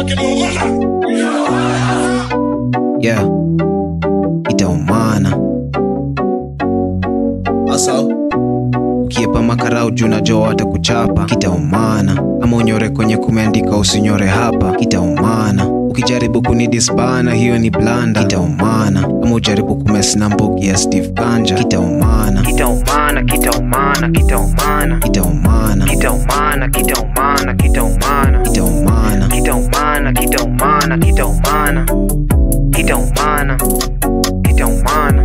yeah itaumana Asa. ukiepa makarau juu najua watakuchapa kitaumana ama unyore kwenye kumeandika usinyore hapa kitaumana ukijaribu kunidisbana hiyo ni blanda kitaumana ama ujaribu kumesina mbogi ya steve kanja kitaumana kitaumana kitaumana kitaumana kitaumana kitaumana kitaumana kitaumana kitaumana kitaumana kitaumana kitaumana kitaumana kitaumana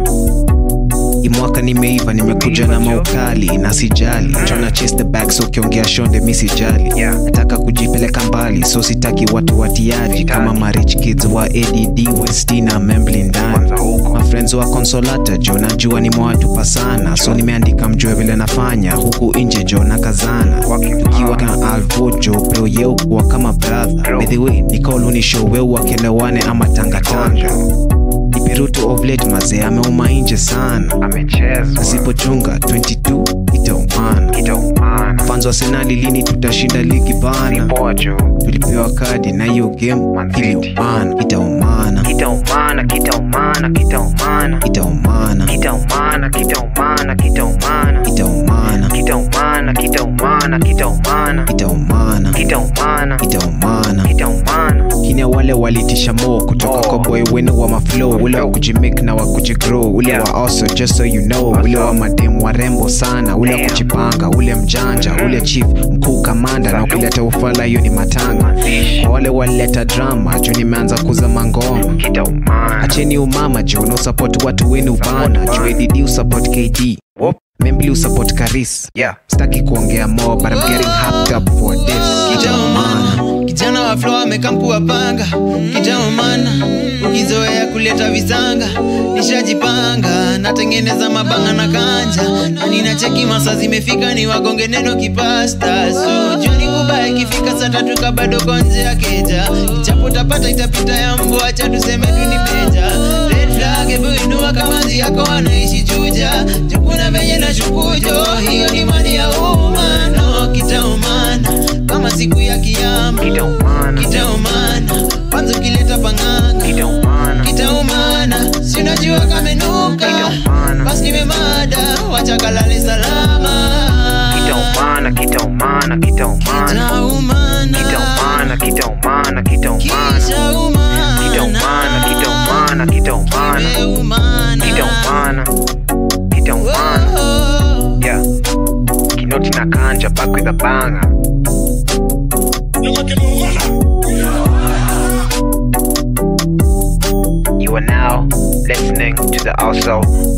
Hii mwaka nimeiva nimekuja na maukali na sijali jona chase the bag so ukiongea shonde mi sijali Yeah. nataka kujipeleka mbali so sitaki watu watiaji kama marich kids wa add westina membli ndani kwanza huko mafriends wa consolata jo najua nimewatupa sana so nimeandika mjue vile nafanya huku nje jo na kazana tukiwa na alvojo bro yeukuwa kama brother Bro. by the way nikaulunisho weu wakelewane ama tangatanga ipirutu of late mazee ameuma nje sana amechezwa asipochunga 22 itaumana kitaumana fans wa senali lini tutashinda ligi bana pojo tulipewa kadi na hiyo game Man City. iliumana itaumana kitaumana kitaumana kitaumana itaumana kitaumana kitaumana kitaumana itaumana kitaumana kitaumana kitaumana itaumana kitaumana itaumana kitaumana kina wale walitisha mo kutoka Mo. kwa boy wenu wa maflow ule wa kujimik na wa kujigrow ule Yeah. wa also just so you know ule wa madem warembo sana ule wa Damn. kujipanga ule mjanja ule chief mkuu kamanda na ukileta ufala hiyo ni matanga kwa wale walileta drama juu nimeanza kuzama ngoma kitaumana acheni umama jo no support watu wenu bana bana. juu ADD usupport KD Whoop. membli usupport Karis yeah staki kuongea more but I'm getting hyped up for this kitaumana kijana wa flo amekampua panga kitaumana ukizoea kuleta visanga nishajipanga natengeneza mabanga na kanja na ninacheki masa zimefika ni wagonge neno kipasta so joni kubaya ikifika saa tatu kabado konje ya keja ichapo tapata itapita ya mbo acha tuseme tu ni meja red flag hebu inua kama nzi yako anaishi chuja jukuna venye na shukujo hiyo ni mali ya umma no kitaumana kama siku ya kiyama kitaumana kitaumana kwanza ukileta panganga kitaumana kitaumana sinajua kamenuka Kitaumana. basi nimemada wacha kalale salama kitaumana kitaumana kitaumana kitaumana kitaumana kitaumana kitaumana kitaumana kitaumana kitaumana kitaumana kimeumana kitaumana kitaumana Whoa. yeah kinoti na kanja back with a banger You are now listening to the Also